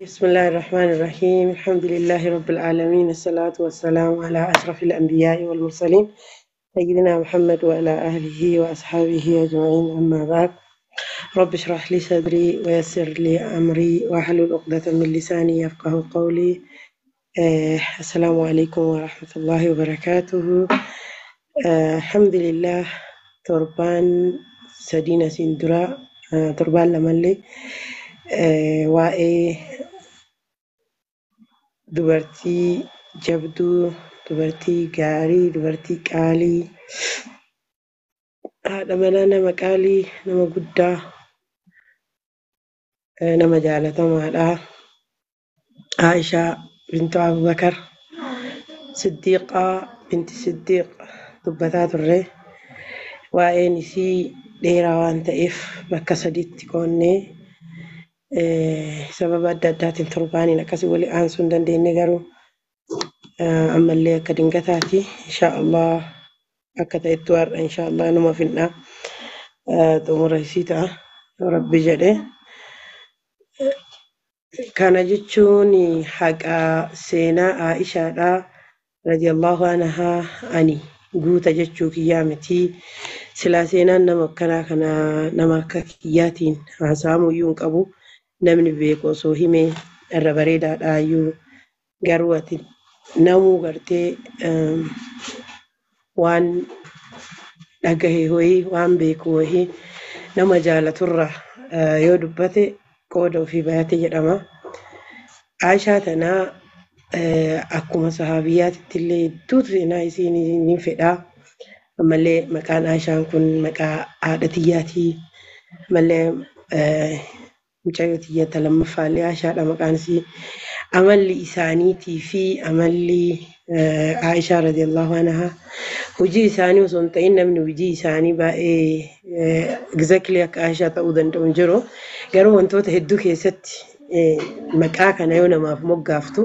بسم الله الرحمن الرحيم الحمد لله رب العالمين الصلاة والسلام على أشرف الأنبياء والمرسلين سيدنا محمد وعلى آله وأصحابه أجمعين أما بعد رب اشرح لي صدري ويسر لي أمري واحلل عقدة من لساني يفقه قولي آه السلام عليكم ورحمة الله وبركاته آه الحمد لله تربان سدينة سندرا آه تربان لملي آه waa'ee dubartii jabduu, dubartii gaarii, dubartii qaalii, haadha manaa nama qaalii, nama guddaa, eh, nama jaalatamaadha. Aishaa bintu Abubakar, Siddiiqaa binti Siddiiq dubbataa turre. Waa'een isii dheeraa waan ta'eef bakka sadiitti qoonnee eh, sababa adda addaatiin torbaaniin akkasii walii aansuu hin dandeenye garuu eh, ammallee akka dingataati. Inshaallah akka ta'etti har'a inshaallah numa finna eh, xumura isii ta'a yoo rabbi jedhe. Kana jechuun haqa seenaa Aishaadhaa radiyallahu anhaa ani guuta jechuu kiyyaa miti. Silaa seenaan nama akkanaa kana nama akka kiyyaatiin haasa'amuu iyyuu hin qabu. Namni beeku osoo himee irra bareedaadha iyyuu garuu ati namuu gartee ehm, waan dhagahe wayii waan beeku wayii nama jaalaturra eh, yoo dubbate qooda ofii bayate jedhama. Aishaa tanaa eh, akkuma sahaabiyyaatitti illee hedduutu seenaa isii ni ni fedhaa. Ammallee maqaan Aishaan kun maqaa haadha tiyyaatii. Ammallee eh, mucayyoo tiyyata lammaffaallee Aishaadha maqaan isii. Amalli isaaniitii fi amalli eh, Aishaa radiyallahu anhaa hojii isaanii osoo hin ta'in namni hojii isaanii baay'ee exactly akka Aishaa ta'uu danda'u hin jiru. Garuu wantoota hedduu keessatti eh, maqaa kana yoo namaaf moggaaftu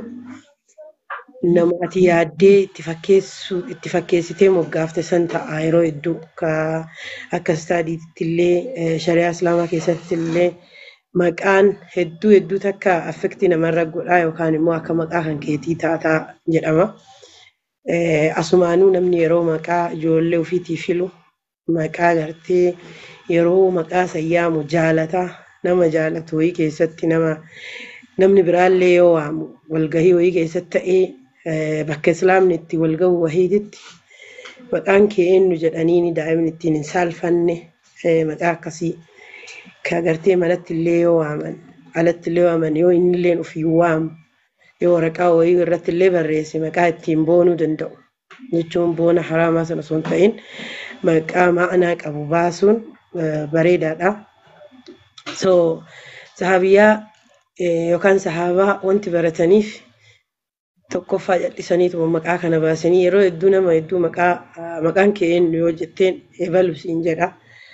nama ati yaaddee itti fakkeessuu itti fakkeessitee moggaafte san ta'a yeroo hedduu ka akka istaadiitti illee eh, shari'aa islaamaa keessatti illee maqaan hedduu hedduu takka affektii namarra godhaa yookaan immoo akka maqaa kan keetii taataa jedhama. Eh, Asumaanuu namni yeroo maqaa ijoollee ofiitii filu maqaa gartee yeroo maqaa sayyaamu jaalataa nama jaalatu wayii keessatti nama namni biraallee yoo waamu walgahii wayii keessatti ta'ee eh, bakka islaamni itti walgahu wahiititti maqaan kee eenyu jedhanii daa'imni ittiin hin saalfanne eh, maqaa akkasii ka gartee manatti illee yoo waaman alatti illee waaman yoo inni illee ofii waamu yoo waraqaa wayii irratti illee barreesse maqaa ittiin boonuu danda'u jechuun boona haraamaa sana osoo hin ta'in maqaa ma'anaa qabu baasuun eh, bareedaadha. So sahaabiyyaa eh, yookaan sahaabaa wanti barataniif tokkoffaa jal'isaniitu maqaa kana baasanii yeroo hedduu nama hedduu maqaa ah, maqaan kee eenyu yoo jetteen ebalu siin jedha.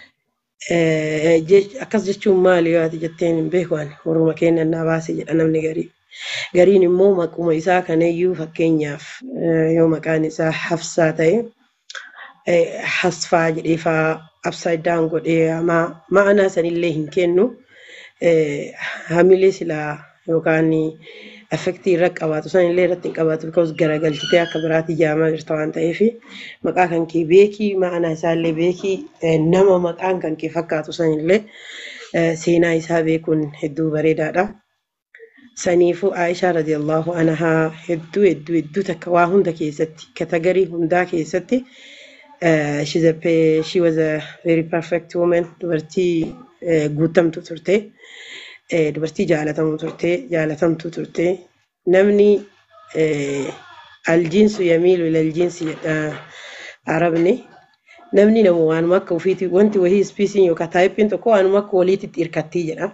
Eh, jech- Akkas jechuun maali yoo ati jetteen hin beeku ani warruma keenya naa baase jedha namni garii. Gariin immoo maquma isaa kanayyuu fakkeenyaaf eh, yoo maqaan isaa Hafsaa ta'e eh, Hasfaa jedhee faa upside down godhee ma- ma'anaa sanillee hin kennu. Eh, Hamilee silaa yookaan affektii irra qabaatu sanillee irratti hin qabaatu because garagalchitee akka biraatti ijaamaa jirta waan ta'eef maqaa kan kee beekii ma'anaa isaallee beekii eh, nama maqaan kan kee fakkaatu sanillee eh, seenaa isaa beekuun hedduu bareedaadha. Saniifuu Aishaa radiyallahu anhaa hedduu hedduu hedduu takka waa hunda keessatti katagarii hundaa keessatti uh, she's a, pe- she was a very perfect woman dubartii eh, guutamtu turte eh, dubartii jaalatamuu turte jaalatamtuu turte namni eh, aljiinsu yamiilu ilaljiinsi jedha arabni namni nama waanuma akka ofiiti wanti wahii ispiisiin yookaan taayippiin tokko waanuma akka waliititti hirkattii jedha.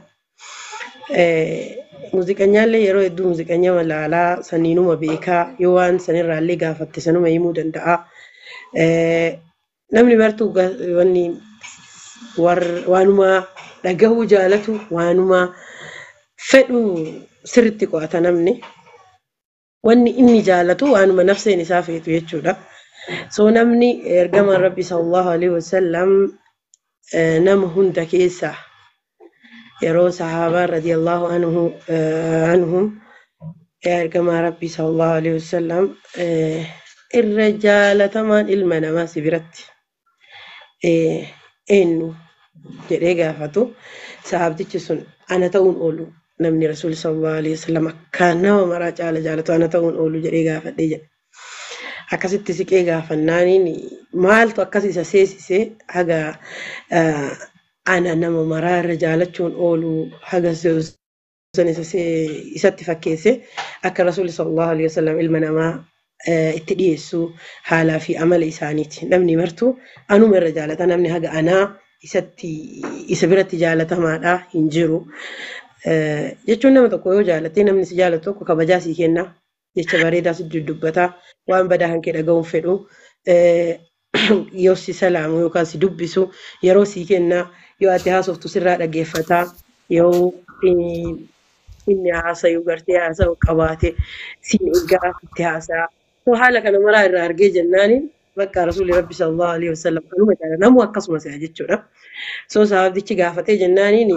Eh, Muuziqanyaallee yeroo hedduu muuziqanya malaalaa saniinuma beekaa yoo waan sanirraallee gaafatte sanuma himuu danda'a. Eh, Namni martuu ga- wanni war- waanuma dhagahuu jaalatu waanuma fedhu sirritti qo'ata namni. Wanni inni jaalatu waanuma nafseen isaa feetu jechuudha. So namni ergama Rabbi sallallahu alaihi wasallam eh, nama hunda keessaa yeroo sahaabaan radiyallahu anhu anhum ergamaa rabbii sallallahu alaihi wasallam irra jaalatamaan ilma namaa si biratti eenyu jedhee gaafatu sahaabtichi sun ana ta'uun oolu namni rasuulli sallallahu alaihi wasallam akkaan nama maraa caala jaalatu ana ta'uun oolu jedhee gaafadhee jedhe. Akkasitti siqee gaafannaaniin maaltu akkas isa seesisee haga ana nama maraa irra jaalachuun oolu haga san isatti fakkeesse akka rasuulli sallallahu alaihi wasallam ilma namaa itti dhiyeessu haalaa fi amala isaaniiti. Namni martuu anuma irra jaalata namni haga anaa isatti isa biratti jaalatamaadha hin jiru. Jechuun nama tokko yoo jaalatte namni si jaalatu tokko kabajaa sii kenna. Jecha bareedaa si dubbataa waan badaa hankee dhaga'uun fedhu. Yoo si salaamu yookaan si dubbisu yeroo sii kenna yoo ati haasoftu sirraa dhaggeeffataa yoo inni haasayu gartee haasa'u qabaate siin eegaa itti haasa'a. haala kana maraa irraa argee jennaani bakka rasuulli rabbi sallallahu alaihi wasallam kanuma jaala namu akkasuma se'a jechuudha. So sahabdichi gaafatee jennaaniin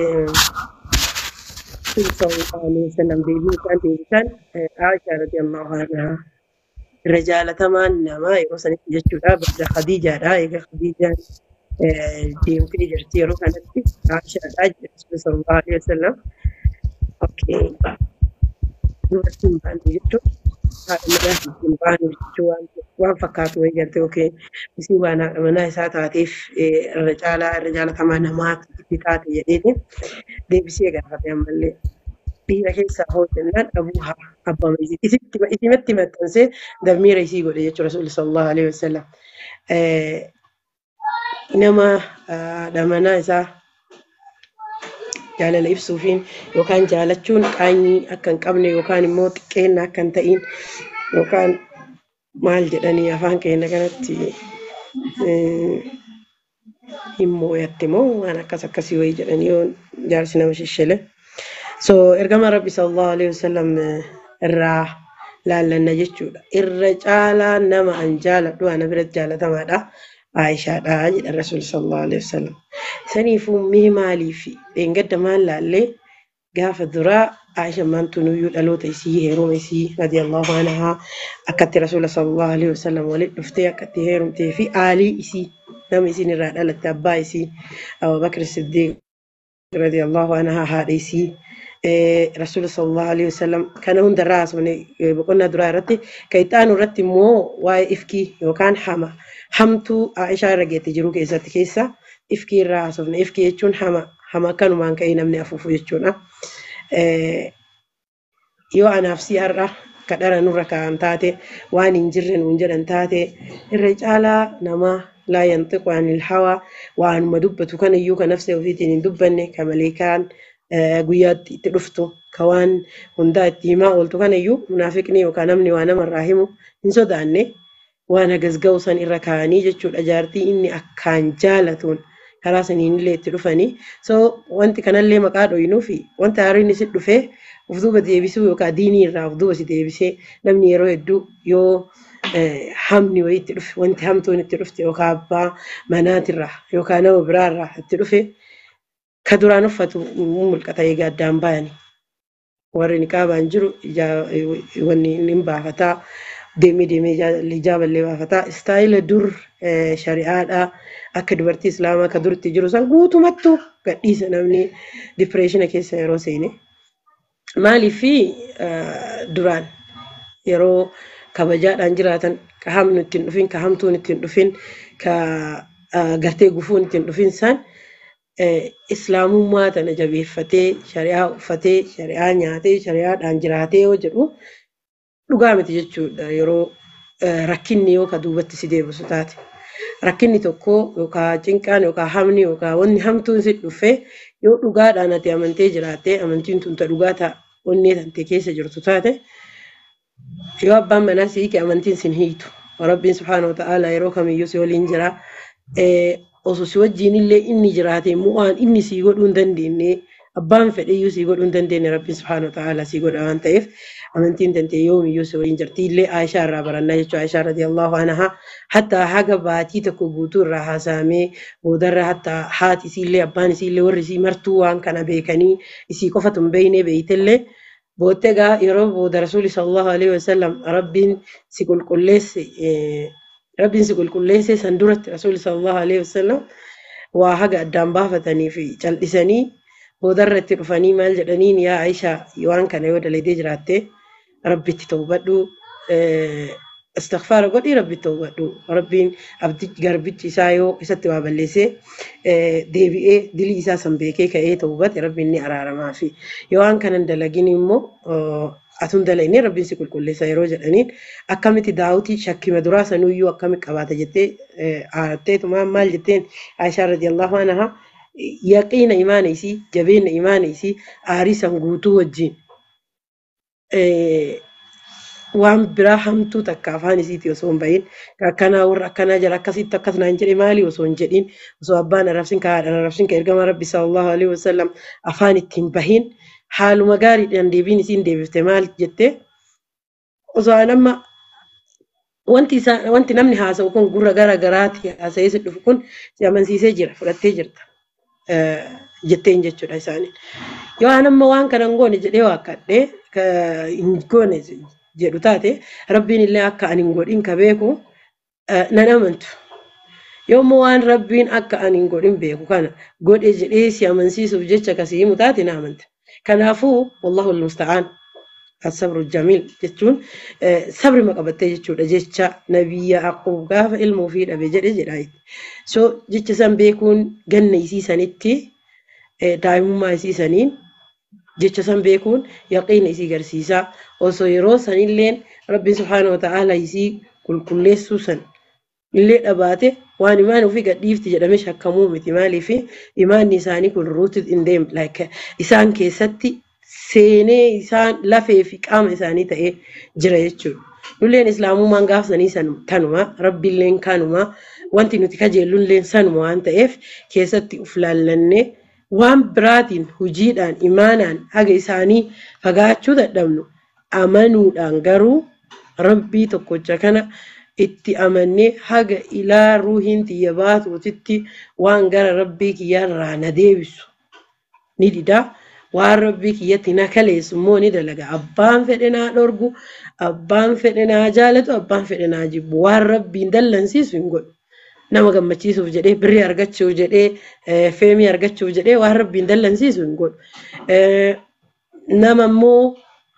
sallallahu alaihi wasallam deebii isaan deebisan Aisha radiyallahu anha irra jaalatamaan namaa yeroo sanitti jechuudha bada Khadiijaadha egaa Khadiijaan deemtee jirti yeroo kanatti Aishaadha jedhe rasuulli sallallahu alaihi wasallam. Okay. Dubartiin baantu jechuudha. haadha manaa hin baanu jechuun waan fakkaatu wayii galtee yookiin isii waan haadha manaa isaa taateef irra caalaa irra jaalatamaa namaa itti taate jedheeti deebisee gaafate ammallee dhiira keessaa hoo jennaan abuu abbaa isimatti maxxansee dammiira isii godhe jechuudha rasuulli sallallahu alaihi wasallam nama haadha manaa isaa jaalala ibsuufiin yookaan jaalachuun qaanyii akka hin qabne yookaan immoo xiqqeenna akka hin ta'in yookaan maal jedhanii afaan keenya kanatti hin mooyatte moo waan akkas akkasii wayii jedhanii yoo jaarsi nama shishshile. So ergama rabbi sallallahu alaihi wasallam irraa laallanna jechuudha. Irra caalaa nama an jaaladhu ana biratti jaalatamaadha. Aayishaadha jedha rasuulli sallallahu alaihi wasallam. Saniifuu mee maaliif dheengadda maal laallee gaafa duraa Aayisha maantunuyyuu dhaloota isii heeruma isii radiyallahu anhaa akkatti rasuula sallallahu alaihi wasallam walitti dhuftee akkatti heerumtee fi aalii isii nama isiin irraa dhalatte abbaa isii Abubakar Siddiq radiyallahu anhaa haadha isii rasuula sallallahu alaihi wasallam kana hundarraa haasofne boqonnaa duraa irratti kan itti aanu irratti immoo waa'ee ifkii yookaan hama hamtuu Aishaa irra geette jiru keessatti keessa ifkii irraa haasofne ifkii jechuun hama hama akkanumaan ka'ee namni afuufu jechuudha. Yoo anaaf si har'a kadhara nurra kaa'an taate waan hin jirre nuun jedhan taate irra caalaa namaa laa yantiqu anil hawaa waanuma dubbatu kanayyuu kan nafsa ofiitiin hin dubbanne ka maleekaan guyyaatti itti dhuftu ka waan hundaa itti himaa ooltu kanayyuu munaafiqni yookaan namni waa namarraa himu hin sodaanne waan hagasga'u san irra kaa'anii jechuudha jaartii inni akkaan jaalatuun karaa saniin illee itti dhufanii so wanti kanallee maqaa dhoyinuu fi wanta haariin isin dhufee of duuba deebisuu yookaan diinii irraa of duuba si deebisee namni yeroo hedduu yoo hamni wayii itti dhufe wanti hamtuun itti dhufte yookaan abbaa manaatirraa yookaan nama biraarraa itti dhufe ka duraan uffatu mul'ata egaa addaan bayani. Warri niqaabaan jiru wanni hin baafataa deemee deemee ijaaballee baafataa istaayila dur shari'aadhaa akka dubartii islaamaa ka duritti jiru san guutumattuu gadhiisa namni dipireeshina keessa yeroo seene. Maaliif duraan yeroo kabajaadhaan jiraatan ka hamnu ittiin dhufin ka hamtuun ittiin dhufin ka gartee gufuun ittiin dhufin san islaamummaa tana jabeeffatee shari'aa uffatee shari'aa nyaatee shari'aadhaan jiraatee yoo jedhu dhugaa miti jechuudha yeroo rakkinni yoo ka duubatti si deebisu taate. Rakkinni tokko yookaan cinqaan yookaan hamni yookaan wanni hamtuun si dhufee yoo dhugaadhaan ati amantee jiraattee amantiin tun ta dhugaa ta'a onnee tantee keessa jirtu taate yoo abbaan manaa si hiike amantiin sin hiitu. Rabbiin subhaana wa ta'aalaa yeroo kamiyyuu si waliin jira. Osoo si wajjin illee inni jiraate immoo waan inni sii godhuu hin dandeenye abbaan fedheyyuu sii godhuu hin dandeenye Rabbiin subhaana wa ta'aalaa sii godha waan ta'eef amantiin tantee yoomiyyuu si waliin jirti illee Aishaa irraa barannaa jechuudha Aishaa radiyallahu anhaa hatta haga baatii tokko guutuu irraa haasaamee boodarra hatta haati isiillee abbaan isiillee warri isii martuu waan kana beekanii isii qofatu hin beekne beeytellee boottee gaa yeroo booda rasuuli sallallahu alaihi wasallam rabbiin si qulqulleesse rabbiin si qulqulleesse san duratti rasuuli sallallahu alaihi wasallam waa haga addaan baafatanii fi cal'isanii boodarra itti dhufanii maal jedhaniin yaa Aishaa waan kana yoo dalagdee jiraatte rabbitti tawbadhu istighfaara godhi rabbitti tawbadhu rabbiin abdi garbichi isaa yoo isatti waa balleessee deebi'ee dilii isaa san beekee ka'ee tawbate rabbiin ni araaramaa fi yoo waan kanan dalagin immoo atun dalagne rabbiin si qulqulleessa yeroo jedhaniin akkamitti daawutii shakkima duraa sanuyyuu akkamitti qabaata jettee aarteetumaan maal jetteen Aishaa radiyallahu anhaa yaqiina imaana isii jabeenya imaana isii aarii san guutuu wajjin waan biraa hamtuu takka afaan isiiti osoo hin bahin akkanaa warra akkanaa jira akkasitti akkas naan jedhe maali osoo hin jedhin osoo abbaan arrabsin ka haadhan arrabsin ka ergama rabbi sallallahu alaihi wasallam afaan itti hin bahin haaluma gaariidhaan deebiin isiin deebifte maal jette osoo an amma wanti isaa wanti namni haasa'u kun gurra gara garaati haasa'ee si dhufu kun si amansiisee jira fudhattee jirta jetteen jechuudha isaaniin. Yoo an amma waan kana hin goone jedhee waakkadhee hin goone jedhu taate rabbiin illee akka ani hin godhin ka beeku nan amantu. Yoo immoo waan rabbiin akka ani hin godhin beeku kana godhe jedhee si amansiisuuf jecha kasii himu taate na amanta. Kanaafuu wallahu almusta'aan asabru jamiil jechuun sabri maqabattee jechuudha jecha nabiyya aquub gaafa ilma ofii dhabe jedhe jedha. So jecha san beekuun ganna isiisanitti daa'imummaa isiisaniin jecha san beekuun yaqiina isii garsiisaa osoo yeroo sanilleen rabbiin subhaanahu wa ta'aala isii qulqulleessuu san illee dhabaate waan imaan ofii gadhiifti jedhame shakkamuu miti maaliif imaanni isaanii kun ruutu hin deemne isaan keessatti seenee isaan lafee fi qaama isaanii ta'ee jira jechuudha. Nulleen islaamummaan gaafsanii tanuma rabbiilleen kanuma wanti nuti kajeellulleen sanuma waan ta'eef keessatti uf laallannee waan biraatiin hojiidhaan imaanaan haga isaanii fagaachuu dadhabnu amanuudhaan garuu rabbii tokkocha kana itti amannee haga ilaa ruuhiin xiyya baatuutitti waan gara rabbii kiyyaarraa na deebisu ni didaa. waan rabbii kiyyatti na kaleessu immoo ni dalaga abbaan fedhe naa dhorgu abbaan fedhe naa jaalatu abbaan fedhe naa jibbu waan rabbiin dallansiisu hin godhu nama gammachiisuuf jedhee birrii argachuuf jedhee feemii argachuuf jedhee waan rabbiin dallansiisu hin godhu nama immoo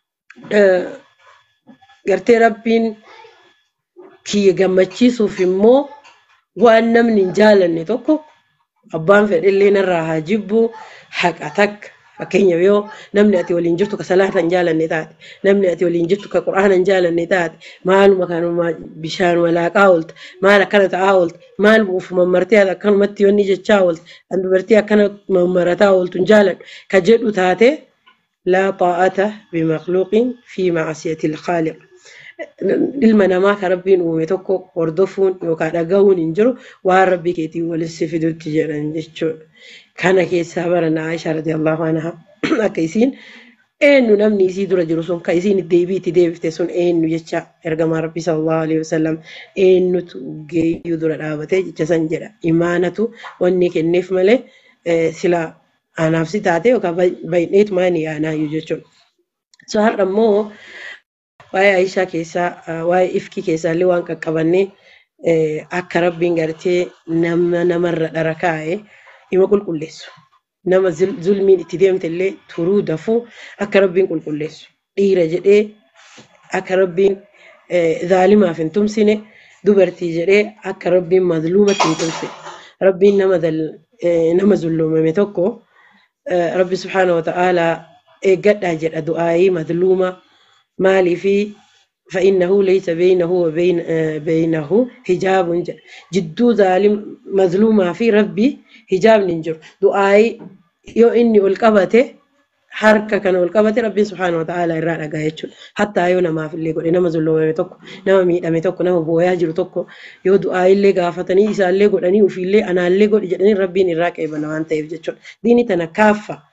gartee rabbiin kiyya gammachiisuuf immoo waan namni hin jaalanne tokko abbaan fedhe narraa haa jibbu haqa takka Fakkeenyaaf yoo namni ati waliin jirtu ka salaata hin jaalanne taate, namni ati waliin jirtu ka quraana hin jaalanne taate, maaluma kanuma bishaan walaaqaa oolta, maal akkana ta'aa oolta, maal bu'uuf mammartee akkanumatti yoonni jechaa oolta, kan dubartii akkana mammarataa ooltu hin jaaladhu ka jedhu taate laa xaa'ata bimaqluuqin fi macsiyati ilkhaaliq. Ilma namaa kan rabbiin uume tokko hordofuun yookaan dhagahuun hin jiru waan rabbii keetiin walitti fidutti jedhan jechuudha. kana keessaa baranna Aishaa radiyallahu anha akka isiin eenyu namni isii dura jiru sun kan isiin deebii itti deebifte sun eenyu jecha ergamaa rabbii sallallahu alaihi wasallam eenyutu geeyyuu dura dhaabatee jecha san jedha imaanatu wanni kenneef malee sila anaaf si taate yookaan baay'eetu maani yaanaayyuu jechuudha. So har'a immoo waa'ee Aishaa keessaa waa'ee ifkii keessaallee waan qaqqabannee akka rabbiin gartee nama namarra dhara kaa'ee ima qulqulleessu. Nama zulmiin itti deemte illee turuu dafuu akka rabbiin qulqulleessu. Dhiira jedhee akka rabbiin zaalimaaf hin tumsine dubartii jedhee akka rabbiin mazluumatti hin tumsine. Rabbiin nama nama zulloomame tokko rabbi subhaanahu wa ta'aalaa eeggadhaa jedha du'aayii mazluuma maaliifi فإنه ليس بينه وبين بينه حجاب جدو ظالم مظلومة في ربي حجاب ننجر دعائي يو إني والقبته harka kana ol qabate rabbiin subhaanahu wa ta'aalaa irraa dhagaa jechuudha. Hattaa yoo namaaf illee godhe nama zulloomame tokko nama miidhame tokko nama booyaa jiru tokko yoo du'aa illee gaafatanii isaallee godhanii ofiillee anaallee godhi jedhanii rabbiin irraa qeebana waan ta'eef jechuudha. Diini tana kaaffa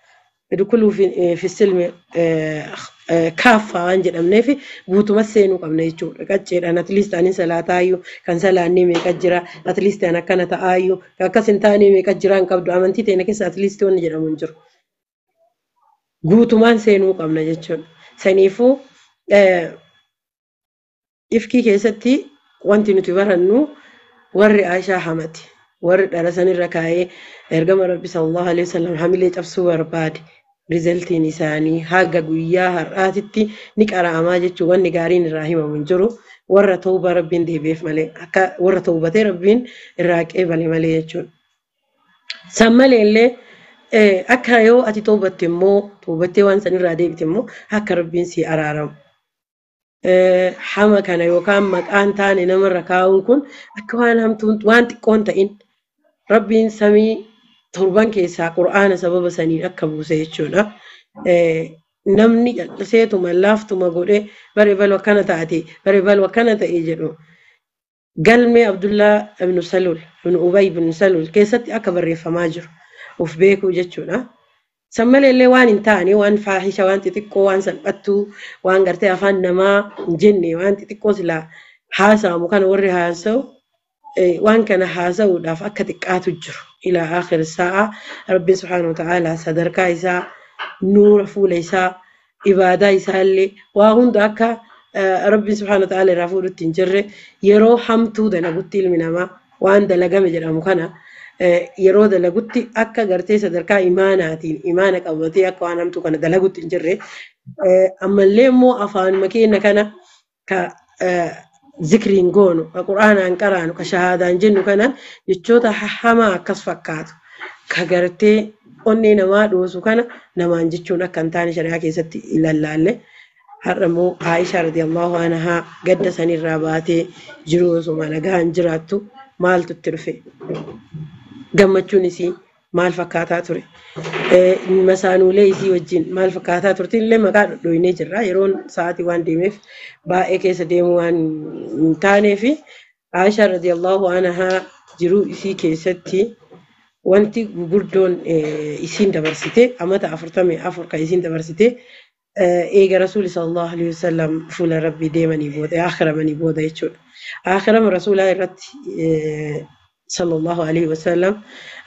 dukuluu fi silmi kaaffaa waan jedhamneef guutuma seenuu qabna jechuudha. Qacceedhaan atliist ani salaataayyuu kan salaannee meeqa jira atliist an akkana ta'aayyuu akkas hin taane meeqa jira hin qabdu amantii teenya keessa atliist wanni jedhamu hin jiru. Guutumaan seenuu qabna jechuudha. Saniifuu ifkii keessatti wanti nuti barannu warri Aishaa hamati. Warri dhala sanirra kaa'ee ergama Rabbi sallallahu alaihi wasallam hamilee cabsuu barbaade. Rizaltiin isaanii haga guyyaa har'aatitti ni qara'amaa jechuun wanni gaariin irraa himamu hin jiru. Warra tauba rabbiin deebi'eef malee akka warra taubatee rabbiin irraa qeebale malee jechuudha. San malee illee akka yoo ati taubatte immoo taubattee waan sanirraa deebite immoo akka rabbiin si araaramu. Hama kana yookaan maqaan taane namarra kaa'uun kun akka waan hamtuun waan xiqqoon ta'in rabbiin samii torban keessaa qur'aana sababa saniin akka buuse jechuudha. Namni calliseetuma laaftuma godhee bare balu akkana taate bare balu akkana ta'e jedhu galmee Abdullaa ibnu Salul ibnu Ubay ibnu Salul keessatti akka barreeffamaa jiru of beekuu jechuudha. San malee illee waan hin taane waan faahisha waan xixiqqoo waan salphattuu waan gartee afaan namaa hin jenne waan xixiqqoo silaa haasa'amu kana warri haasa'u waan kana haasa'uudhaaf akka xiqqaatu jiru. إلى آخر الساعة ربي سبحانه وتعالى صدركا إساء نور فول إساء إبادة إساء اللي وهند أكا ربي سبحانه وتعالى رافور التنجر يرو حمتو دنا قلت المنما وان دلقا مجرى مكانا yeroo dalagutti akka gartee sadarkaa imaanaatiin imaana qabatee akka waan hamtuu kana dalagutti hin jirre ammallee immoo afaanuma keenya kana ka zikriin goonu ka quraanaan qaraanu ka shahaadaan jennu kanaan jechoota hamaa akkas fakkaatu ka gartee onnee namaa dhoosu kana namaan jechuun akka hin taane shari'aa keessatti ilallaalle har'a immoo Aishaa radiyallahu anhaa gadda sanirraa baatee jiru osuma nagaan jiraattu maaltu itti dhufe gammachuun isii maal fakkaataa ture masaanuulee isii wajjin maal fakkaataa turte illee maqaa dhodhoinee jirra yeroon sa'aatii waan deemeef baay'ee keessa deemuu waan hin taaneef Aishaa radiyallahu anhaa jiruu isii keessatti wanti gugurdoon isiin dabarsite amata afurtamii afur kan isiin dabarsite eega rasuuli sallallahu alaihi wasallam fuula rabbii deemanii booda akhiramanii booda jechuudha. Akhirama rasuulaa irratti sallallahu alaihi wasallam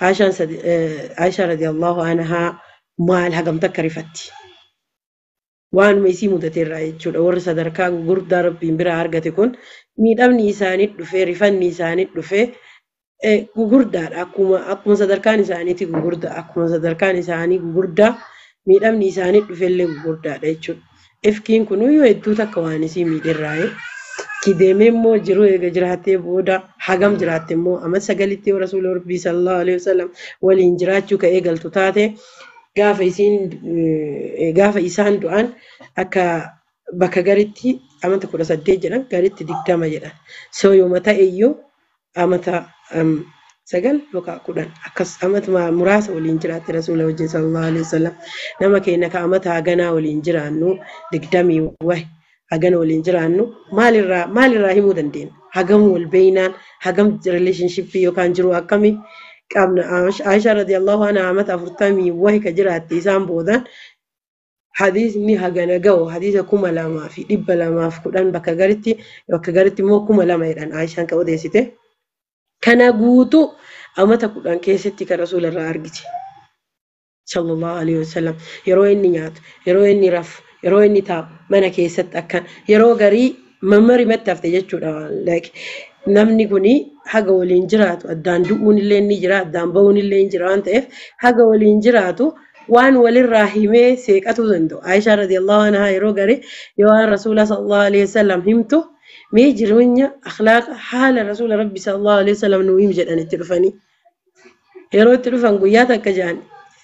Aishaa radiyallahu anhaa maal hagamta akka rifatti. Waanuma isii mudateerraa jechuudha. Warri sadarkaa gurguddaa rabbiin biraa argate kun miidhamni isaanii dhufee rifanni isaanii dhufee gugurdaadha. Akkuma akkuma sadarkaan isaaniiti gugurdaa akkuma sadarkaan isaanii gugurdaa miidhamni isaanii dhufellee gugurdaadha jechuudha. Ifkiin kunuyyuu hedduu takka waan isii miidherraa'e. Kideemee immoo jiruu eega jiraattee booda hagam jiraatte immoo amma sagalitti yoo rasuula rabbii sallallahu alaihi wasallam waliin jiraachuu ka eegaltu taate gaafa isiin gaafa isaan du'an akka bakka garitti amata kudha saddeet jedhan garitti digdama jedhan. So yooma ta'e iyyuu amata sagal yookaan kudhan akkas amata muraasa waliin jiraatte rasuula wajjin sallallahu alaihi wasallam nama keenya ka amata haganaa waliin jiraannu digdamii wahi. hagana waliin jiraannu maalirraa maalirraa himuu dandeenya hagam wal beeynaan hagam rileeshnshippii yookaan jiru akkamii qabna Aishaa radiyallahu anha amata afurtamii wahi ka jiraatte isaan boodaan hadiisni hagana ga'u hadiisa kuma lamaa fi dhibba lamaaf kudhan bakka garitti bakka garitti immoo kuma lama jedhan Aishaan ka odeessite kana guutuu amata kudhan keessatti kan rasuularraa argite sallallahu alaihi wasallam yeroo inni nyaatu yeroo inni rafu yeroo inni taa'u mana keessatti akkan yeroo garii mammari matti hafte jechuudha namni kuni haga waliin jiraatu addaan du'uun illee ni jira addaan ba'uun illee ni jira waan ta'eef haga waliin jiraatu waan walirraa himee seeqatuu danda'u Aishaa radiyallahu anhaa yeroo garii yoo waan rasuula sallallahu alaihi wasallam himtu mee jireenya akhlaaqa haala rasuula rabbi sallallahu alaihi wasallam nuu himi jedhan itti dhufanii yeroo itti dhufan guyyaa takka jedhan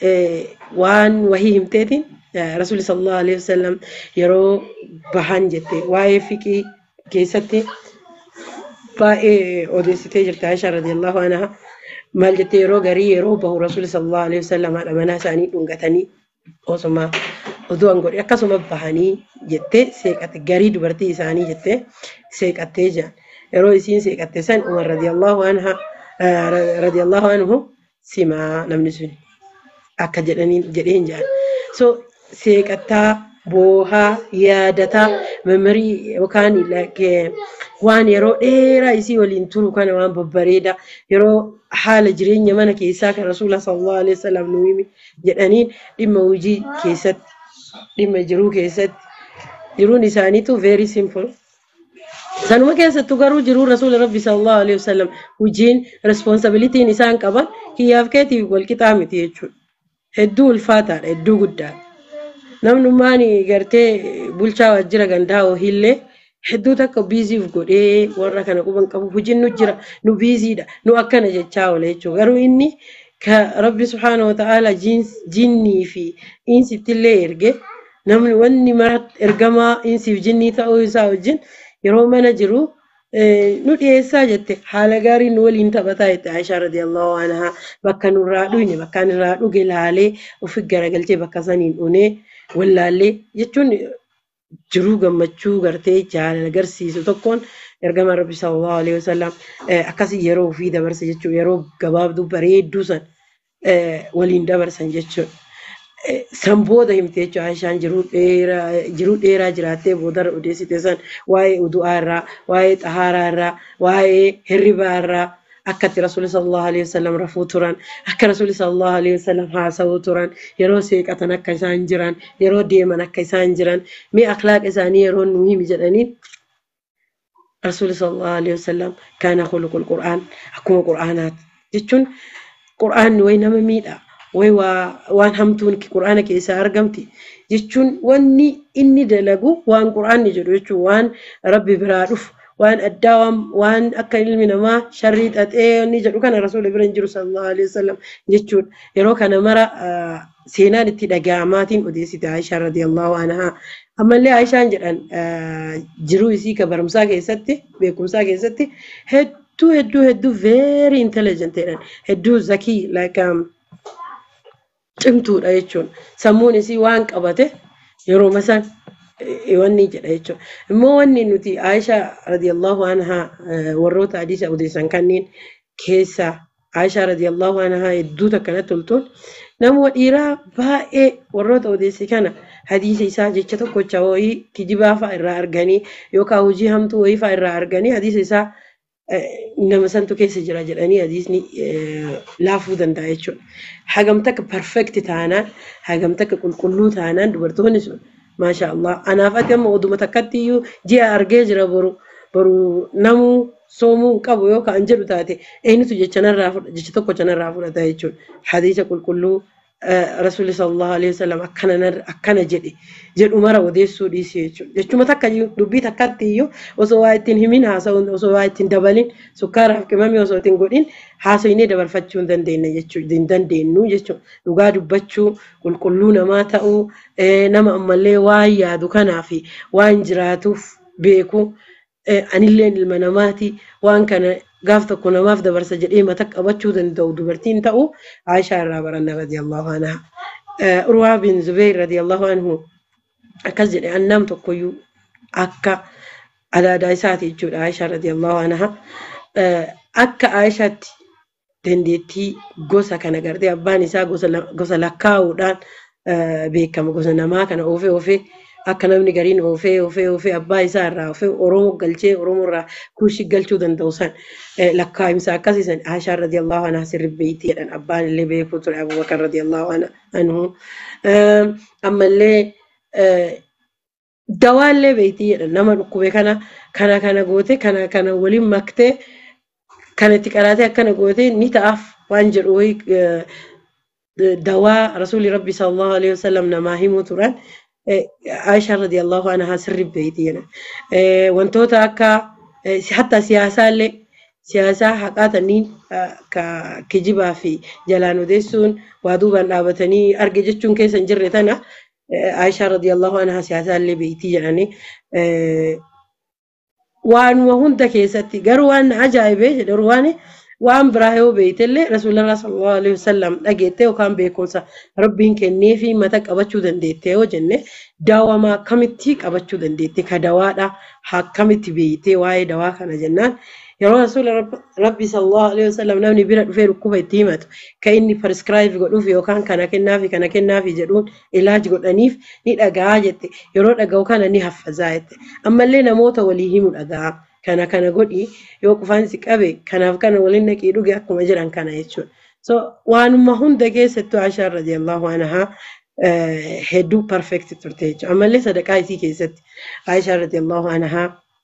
waan wahii himteetiin rasuulli sallallahu alaihi wasallam yeroo bahan jette waa'ee fiqii keessatti baay'ee odeessitee jirti Aishaa radiyallahu anha maal jettee yeroo garii yeroo bahu rasuulli sallallahu alaihi wasallam haadha manaa isaanii dhungatanii osuma oduu an godhe akkasuma bahanii jettee seeqatte garii dubartii isaanii jettee seeqattee jiran yeroo isiin seeqatte san umar radiyallahu anha radiyallahu anhu simaa namni sun akka jedhanii jedheen jedhan so seeqataa boohaa yaadataa memorii yookaan like, waan yeroo dheeraa isii waliin turu kana waan babbareedaa yeroo haala jireenya mana keessaa kan rasuula sallallahu alaihi wasallam nu himi jedhaniin dhimma hojii keessatti dhimma jiruu keessatti jiruun isaaniitu very simple. Sanuma keessattuu garuu jiruu rasuula rabbi sallallahu alaihi wasallam hojiin responsibilitiin isaan qaban kiyyaaf keetiif wal qixaa miti jechuudha. Hedduu ulfaataadha hedduu guddaadha. Namnummaan gartee bulchaa waajjira gandaa hohiillee hedduu takka biiziif godhee warra kana quban qabu hojiin nu jira nu biiziidha nu akkana jechaa oola jechuudha. Garuu inni ka rabbi subhaana wa ta'aala jinnii fi insittillee erge namni wanni mara ergamaa insiif jinnii ta'uu isaa wajjin yeroo mana jiru eh, nu dhiyeessaa jette haala gaariin nu waliin taphataa jette Aishaa radiyallahu anhaa bakka nurraa dhuyne bakka ani irraa dhuge laalee ofi garagalchee bakka saniin dhunee wallaallee jechuun jiruu gammachuu gartee jaalala agarsiisu tokkoon ergama rabbi sallallahu alaihi wasallam eh, akkasii yeroo ofii dabarse jechuudha yeroo gabaabduu bareedduu san eh, waliin dabarsan jechuudha. Eh, San booda himte jechuudha Aishaan jiruu dheeraa jiruu dheeraa jiraattee boodarra odeessite san waa'ee udu'aa irraa waa'ee xahaaraa irraa waa'ee hirribaa irraa akka itti rasuulli sallallahu alaihi wasallam rafuu turan akka rasuulli sallallahu alaihi wasallam haasa'uu turan yeroo seeqatan akka isaan jiran yeroo deeman akka isaan jiran mee akhlaaqa isaanii yeroo nu himi jedhaniin rasuulli sallallahu alaihi wasallam kaana khuluqul qur'aan akkuma qur'aanaati jechuun qur'aanni way nama miidha way waa waan hamtuun qur'aana keessaa argamti jechuun wanni inni dalagu waan qur'aanni jedhu jechuun waan rabbi biraa dhufu waan addaa waan waan akka ilmi namaa sharrii xaxee inni jedhu kana rasuula bira hin jiru sallallahu alaihi wasallam jechuudha yeroo kana mara ah, seenaan itti dhaga'amaatiin odeessite Aishaa radiyallahu anhaa ammallee Aishaan jedhan ah, jiruu isii ka barumsaa keessatti beekumsaa keessatti hedduu hedduu hedduu very intelligent jedhan hedduu zakii like um, cimtuudha jechuun sammuun isii waan qabate yeroo masan eh, wanni jedha jechuudha. Immoo wanni nuti Aishaa radiyallahu anhaa eh, warroota hadiisa odeessan kanneen keessaa Aishaa radiyallahu anhaa hedduu takkanatti toltuun nama dhiiraa baay'ee warroota odeesse kana hadiisa isaa jecha tokkocha wayii kijibaa fa'a irraa arganii yookaan hojii hamtuu wayii fa'a irraa arganii hadiisa isaa eh, nama santu keessa jira jedhanii hadiisni eh, laafuu danda'a jechuudha. Hagam takka perfect taanaan hagam takka qulqulluu taanaan dubartoonni sun maasha Allah anaaf ati amma oduma takkatti iyyuu ji'a argee jira boru boru namuu soomuu hin qabu yoo ka'an jedhu taate eenyutu jecha narraa fudha jecha tokko chanarraa fudhata jechuudha. Hadiisa qulqulluu eh, rasuulli sallallahu alaihi wasallam akkana nar- akkana jedhe jedhu mara odeessuu dhiisi jechuudha. Jechuma takka iyyuu dubbii takkatti iyyuu osoo waa ittiin himin haasa'uun osoo waa ittiin dabalin sukkaaraaf qimamii osoo ittiin godhin haasofnee dabarfachuu hin dandeenye jechuudha. Hin dandeenyu jechuudha. Dhugaa dubbachuu qulqulluu namaa ta'uu eh, nama ammallee waan yaadu kanaa fi waan jiraatuuf beeku eh, anilleen ilma namaati waan kana gaaf tokko namaaf dabarsa jedhee mata qabachuu danda'u dubartiin ta'u Aishaa irraa baranna radiyallahu anha. Eh, Urwaa bin Zubeer radiyallahu anhu akkas jedhe annam tokkoyyuu akka adaadaa isaati jechuudha Aishaa radiyallahu anha. Eh, Akka Aishaatti dandeettii gosa kana gartee abbaan isaa gosa la- gosa lakkaa'uudhaan eh, beekama gosa namaa kana oofee oofee akka namni gariin oofee oofee oofee abbaa isaa irraa oofee oromoo galchee oromoo irraa kuushi galchuu danda'u san eh, lakkaa'imsa akkasii san Aishaa radiyallahu anhaa sirri beeyti jedhan abbaan illee beekuu ture Abubakar radiyallahu anha- anhu Eh, ammallee eh, dawaallee beeyti jedhan nama dhukkube kana kana kana goote kana kana waliin maktee kan itti qaraatee akkana goote ni ta'aaf waan jedhu wayi eh, dawaa rasuulli rabbi sallallahu alaihi wasallam namaa himuu turan eh, Aishaa radiyallahu anhaa sirri beeyti jedhan. Eh, Wantoota akka eh, si- hatta siyaasaallee siyaasaa haqaa tanniin eh, ka kijibaa fi jalaan odeessuun waa duubaan dhaabatanii arge jechuun keessa hin jirre tana eh, Aishaa radiyallahu anhaa siyaasaallee beeyti jedhanii eh, waanuma hunda keessatti garuu waan na ajaa'ibee jedhe waan waan biraa yoo beeytellee rasuularraa sallallahu alaihi wasallam dhageettee yookaan beekumsa rabbiin kennee fi mata qabachuu dandeettee yoo jenne daawamaa akkamitti qabachuu dandeette ka dawaadha akkamitti beeytee waa'ee dawaa kana jennaan yeroo rasuula rabbi sallallahu alaihi wasallam namni bira dhufee dhukkuba itti himatu kan inni prescribe godhuuf yookaan kana kennaafi kana kennaafi jedhuun ilaaji godhaniif ni dhaga'a jette yeroo dhaga'u kana ni haffazaa jette ammallee namoota walii himu dhaga'a kana kana godhi yoo qufaan si qabe kanaaf kana waliin naqii dhuge akkuma jedhan kana jechuudha. So waanuma hunda keessattuu Aishaa radiyallahu anhaa hedduu perfect turte jechuudha. Ammallee sadaqaa isii keessatti Aishaa radiyallahu anhaa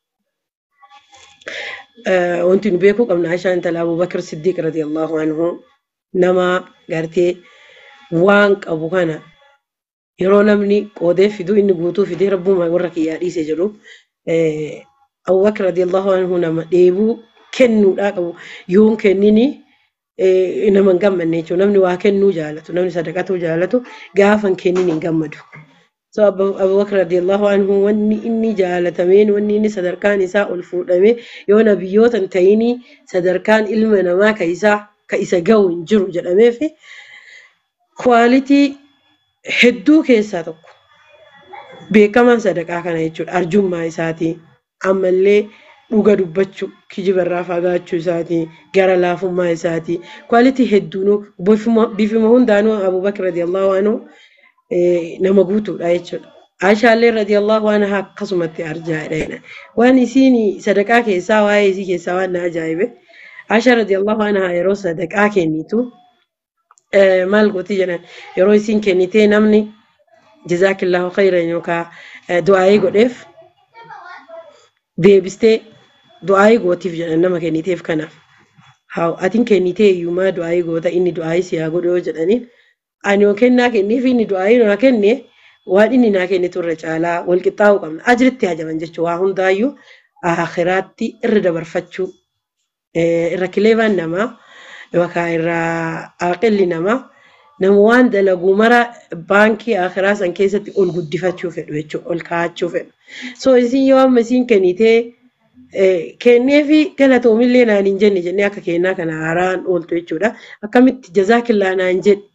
wanti nu beekuu qabna Aishaan intala Abubakar Siddiq radiyallahu anhu nama gartee waan qabu kana yeroo namni qoodee fiduu inni guutuu fidee rabbuma warra kiyyaa dhiise jedhu Abubakar radiyallahu anhu nama dheebuu kennuudhaa qabu yoon kennini nama hin gammanne jechuudha. Namni waa kennuu jaalatu, namni sadaqatuu jaalatu gaafa hin kennin hin gammadu. So Abubakar radiyallahu anhu wanni inni jaalatameen wanni inni sadarkaan isaa ol fuudhamee yoo nabiyyoota hin ta'inii sadarkaan ilma namaa ka isaa ka isa gahu hin jiru jedhamee fi kwaalitii hedduu keessaa tokko beekamaan sadaqaa kana jechuudha. Arjummaa isaatii ammallee dhuga dubbachuu kijibarraa fagaachuu isaatii gara laafummaa isaatii kwaalitii hedduunuu bifuma hundaanuu Abubakar radiyallahu anhu nama guutuudha jechuudha. Aishaallee radiyallahu anha akkasumatti arjaa'edha. Waan isiin sadaqaa keessaa waa'ee isii keessaa waan na ajaa'ibe Aishaa radiyallahu anha yeroo sadaqaa kennitu maal gooti jedhan yeroo isiin kennitee namni jazaakillahu khayran yookaan du'aayii godheef deebistee du'aayii gootiif jedhan nama kenniteef kanaaf. Haa atiin kennitee iyyumaa du'aayii goota inni du'aayii si haa godhu yoo jedhaniin ani yoo kennaa kenneef inni du'aayii naa kenne waan inni naa kennitu irra caalaa wal qixxaa'uu qabna. Ajiritti hajaman jechuudha waa hundaayyuu akhiraatti irra dabarfachuu irra kileebaan namaa yookaan irra aqilli namaa nama waan dalagu mara baankii akhiraa san keessatti ol guddifachuu fedhu jechuudha ol kaa'achuu fedhu. So isin yoo amma isin kennitee kennee fi galatoomillee naan hin jenne jennee akka kennaa kana haaraan ooltu jechuudha. Akkamitti jazaakillaa naan jedhe.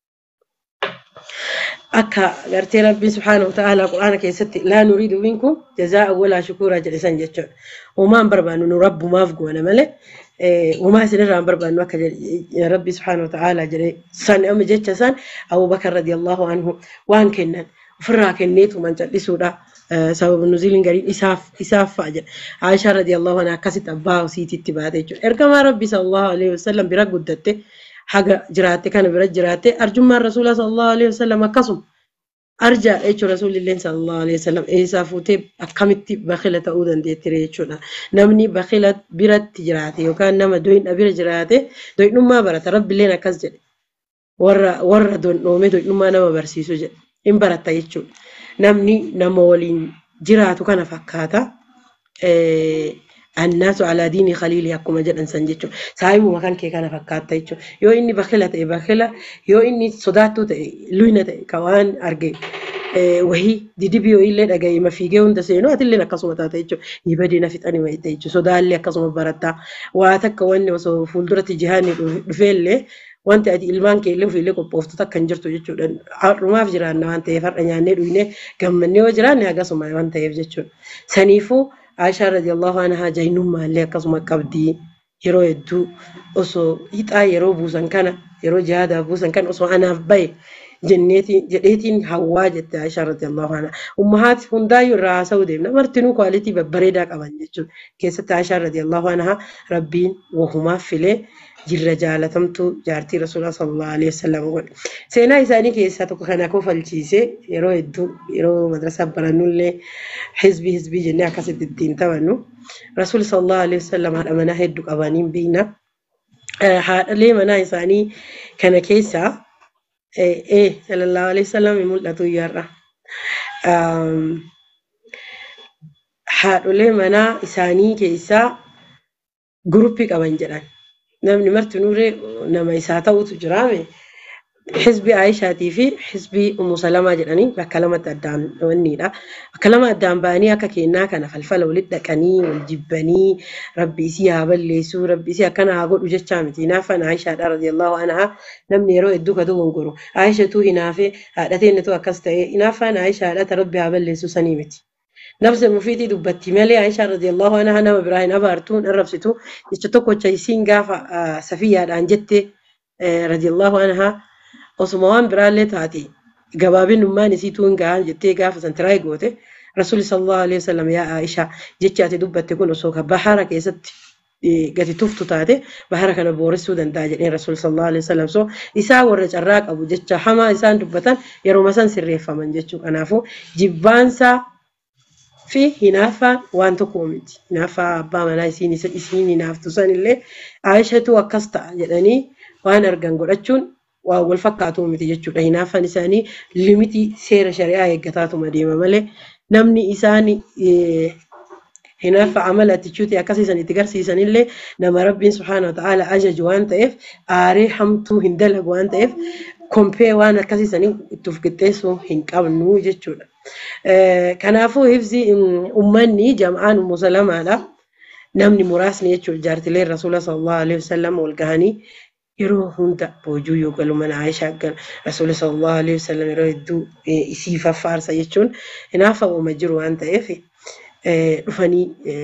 Akka gartee rabbiin subhaanahu wa ta'aalaa quraana keessatti laa nuriidu minkum jazaa'a walaa shukuuraa jedhe san jechuudha. Uumaan barbaannu nu rabbumaaf goona malee uumaa isinirraa hin barbaannu akka rabbi subhaanahu wa ta'aalaa jedhe san amma jecha san Abubakar radiyallahu anhu waan kennan ofirraa kenneetu man callisuudha. sababa nuziiliin gariin isaaf isaaf fa'a jedha. Aishaa radiyallahu anha akkasitti abbaa isiititti baate jechuudha. Ergamaa rabbi sallallahu alaihi wasallam bira guddatte haga jiraatte kana bira jiraatte arjummaan rasuula sallallahu alaihi wasallam akkasuma arjaadha jechuudha rasuulilleen sallallahu alaihi wasallam eessaa fuutee akkamitti bakila ta'uu dandeettire jechuudha. Namni bakila biratti jiraate yookaan nama doyna bira jiraate doynummaa barata rabbilleen akkas jedhe. Warra warra dondhoome doynummaa nama barsiisu jedhe. Hin baratta jechuudha. namni nama waliin jiraatu kana fakkaata. Annaasu alaa diinii khaliilii akkuma jedhan san jechuudha. Saayibuma kan kee kana fakkaata jechuudha. Yoo inni bakila ta'e bakila, yoo inni sodaattuu ta'e luyna ta'e ka waan arge wahii didibii yoo illee dhaga'e mafiigee hunda seenuu atillee akkasuma taata jechuudha. Ni badii na fixanii wayita jechuudha. Sodaallee akkasuma barataa. Waa takka wanni osoo fuulduratti jihaanni dhufeellee wanti ati ilmaan kee illee ofiillee qophooftu akka hin jirtu jechuudha. Har'umaaf jiraanna waan ta'eef har'a nyaannee dhugnee gammannee yoo jiraanne akkasuma waan ta'eef jechuudha. Saniifuu Aishaa radiyallahu anhaa jahinnummaa illee akkasuma qabdi. Yeroo hedduu osoo hixaa yeroo buusan kana yeroo jihaadaaf buusan kana osoo anaaf bahe jedheetiin hawwaa jette Aishaa radiyallahu anhaa. Ummahaati hundaayyuu irraa haasa'uu deemna. Martinuu kwaalitii babbareedaa qaban jechuudha. Keessatti Aishaa radiyallahu anhaa rabbiin wahumaaf filee jirra jaalatamtuu jaartii rasuulaa sallallahu alaihi wasallam godhe. Seenaa isaanii keessaa tokko kana kofalchiisee yeroo hedduu yeroo madrasaa barannullee hizbii hizbii jennee akkasitti ittiin taphannu. Rasuul sallallahu alaihi wasallam haadha manaa hedduu qabaniin beekna. Haadhalee manaa isaanii kana keessaa ee sallallahu alaihi wasallam mul'atu iyyarra. Haadholee manaa isaanii keessaa guruppii qaban jedhan. namni martinuuree nama isaa ta'utu jiraame hizbii Aayishaatii fi hizbii Ummu Salamaa jedhanii bakka lamatti addaan dhawaniidha. Bakka lama addaan ba'anii akka kennaa kana falfala walitti dhaqanii wal jibbanii rabbi isii haa balleessuu rabbi isii akkana haa godhu jechaa miti. Hinaafan Aayishaadha radiyallahu anhaa namni yeroo hedduu ka dogongoro. Aayishatu hinaafee haadhateennetu akkas ta'e hinaafan Aayishaadha ta rabbi haa balleessuu sanii miti. nafsa mufiitii dubbatti malee Aishaa radiyallahu anha nama biraa hin abaartu hin arrabsitu jecha tokkocha isiin gaafa safiyyaadhaan jette radiyallahu anha osuma waan biraallee taate gabaabinummaan isiituu hin gahan jettee gaafa san tiraay goote rasuulli sallallahu alaihi wasallam yaa Aishaa jechi ati dubbatte kun osoo ka bahara keessatti gati tuftu taate bahara kana booressuu danda'a jedheen rasuulli sallallahu alaihi wasallam so isaa warra carraa qabu jecha hamaa isaan dubbatan yeroo san sirreeffaman jechuu kanaafuu jibbaansaa fi hinaaffaan waan tokko miti. Hinaaffaa abbaa manaa isiin isiin hinaaftu sanillee Aayishatu akkas ta'a jedhanii waan argan godhachuun waan wal fakkaatu miti jechuudha. Hinaaffaan isaanii limitii seera shari'aa eeggataatuma deema malee namni isaan hinaaffaa amala atichuuti akkasiisan itti garsiisanillee nama rabbiin subhaana wa ta'aala ajaju waan ta'eef aaree hamtuu hin dalagu waan ta'eef kompee waan akkasiisanii itti of qixxeessuu hin qabnu jechuudha. Kanaafuu hibsi uummanni jam'aan musalamaadha. Namni muraasni jechuudha jaartileen rasuula sallallahu alaihi wasallam wal gahanii yeroo hunda boojuu yoo galu mana Aayishaa gal rasuula sallallahu alaihi wasallam yeroo hedduu isii faffaarsa jechuun hinaafamuuma jiru waan ta'eef dhufanii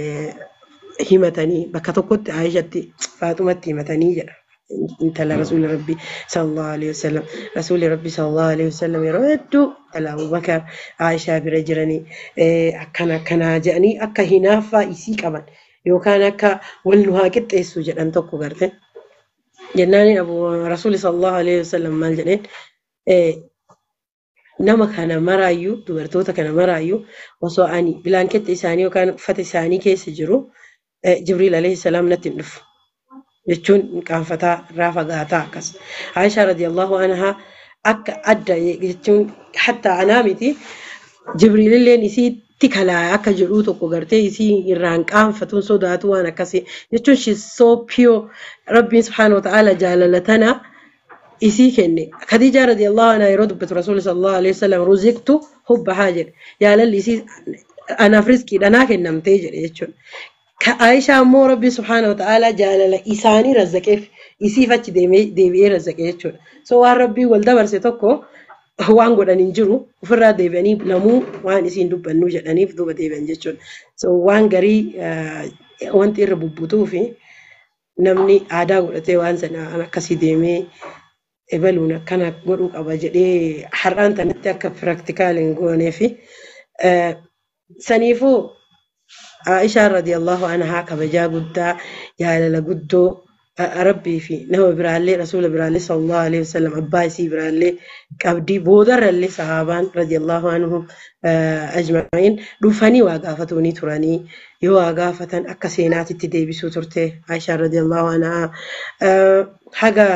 himatanii bakka tokkotti Aayishatti Faaxumatti himatanii jedha. intala rasuuli rabbi sallallahu alaihi wasallam rasuuli rabbi sallallahu alaihi wasallam yeroo hedduu intala abubakar aishaa bira jiranii akkana akkanaa jedhanii akka hinaaffaa isii qaban yookaan akka wal nu haa qixxeessu jedhan tokko garte jennaani abu rasuuli sallallahu alaihi wasallam maal jedheen nama kana maraayyuu dubartoota kana maraayyuu osoo ani bilaanketti isaanii yookaan uffata isaanii keessa jiru jibriil alayhi salaam natti hin dhufu jechuun qaanfataa irraa fagaataa akkas. Aishaa radiyallahu anhaa akka adda jechuun hatta anaa miti jibriililleen isiitti kalaaya akka jedhuu tokko gartee isii irraan qaanfatuun sodaatu waan akkasii jechuun shi soo piyoo rabbiin subhaanahu wa ta'aala jaalala tana isii kenne. Khadiijaa radiyallahu anhaa yeroo dubbatu rasuulli sallallahu alaihi wasallam ruziqtu hubbahaa jedhe jaalalli isii anaaf riskiidha naa kennamtee jedhe jechuudha. Aishaa immoo rabbi subhaanahu wa ta'aala jaalala isaanii razzaqeef isiif achi deebi'ee razzaqe jechuudha. So waan rabbii wal dabarse tokko waan godhan hin jiru ofirraa deebi'anii namuu waan isiin dubbannu jedhaniif duuba deebi'an jechuudha. So waan garii wanti irra bubbutuu fi namni aadaa godhatee waan sana akkasii deemee ebaluun akkana godhuu qaba jedhee har'aan tanatti akka piraktikaal hin goonee fi saniifuu Aishaa radiyallahu anhaa kabajaa guddaa jaalala guddoo rabbii fi nama biraallee rasuula biraallee sallallahu alaihi wasallam abbaa isii biraallee qabdii boodarrallee sahaabaan radiyallahu anhum ajma'iin dhufanii waa gaafatuunii turanii yoo waa gaafatan akka seenaatitti deebisuu turte Aishaa radiyallahu anhaa haga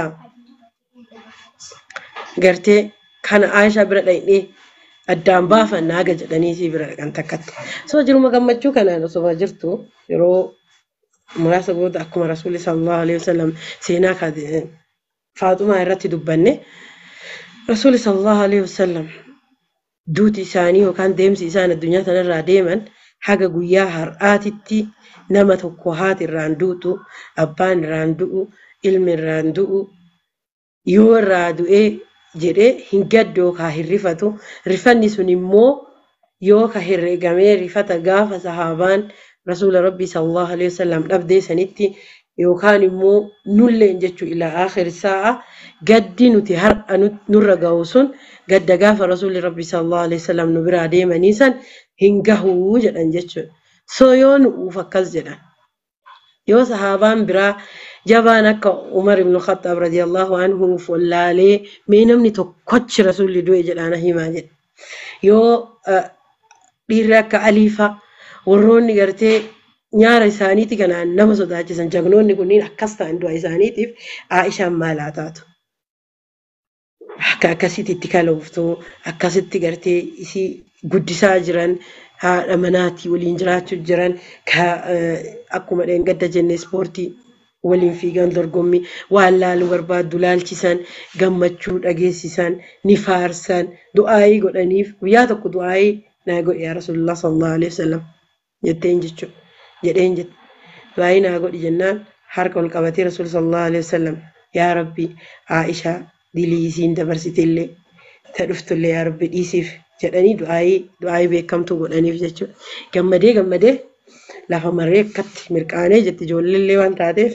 gartee kana Aishaa bira dhaqnee addaan baafannaa haga jedhanii si bira dhaqan takkatti. So jiruma gammachuu kanaan osoo jirtu yeroo muraasa booda akkuma rasuulli sallallahu alaihi wasallam seenaa faaxumaa irratti dubbanne rasuulli sallallahu alaihi wasallam duuti isaanii yookaan deemsi isaan addunyaa kanarraa deeman haga guyyaa har'aatitti nama tokko haati irraan duutu abbaan irraan du'u ilmi irraan du'u yoo irraa du'ee jedhee hin gaddu yookaan hin rifatu. Rifanni sun immoo yoo ka herreegamee rifata gaafa sahaabaan rasuula rabbii sallallahu alaihi wasallam dhabdee sanitti yookaan immoo nulleen jechuu ila akhir sa'a gaddi nuti har'a nurra ga'u sun gadda gaafa rasuulli rabbii sallallahu alaihi wasallam nu biraa deemanii san hin gahuu jedhan jechuudha. So yoo nu'uuf akkas jedhan. Yoo sahaabaan biraa jabaan akka Umar ibn Khattab radiyallahu anhu wallaalee mee namni tokkochi rasuulli du'e jedhaan himaa jedhe. Yoo dhiirri akka Aliifa warroonni gartee nyaara isaaniiti kanaan nama sodaachisan jagnoonni kunniin akkas ta'an du'a isaaniitiif Aishaan maalaa taatu. Akka akkasitti itti kalooftu akkasitti gartee isii guddisaa jiran haadha manaatii waliin jiraachuu jiran akkuma dheengadda jenne ispoortii waliin fiigan dorgommii waan laaluu barbaaddu laalchisan gammachuu dhageessisan ni faarsan du'aayii godhaniif guyyaa tokko du'aayii naa godhe yaa rasuulillah sallallahu alaihi wasallam jetteen jechuudha jedheen jette du'aayii naa godhi jennaan harka ol qabatee rasuul sallallahu alaihi wasallam yaa rabbi Aishaa dilii isiin dabarsite illee ta dhuftullee yaa rabbi dhiisiif jedhanii du'aayii du'aayii beekamtuu godhaniif jechuudha. Gammadee gammadee lafa maree akkatti mirqaanee jetti ijoolleellee waan taateef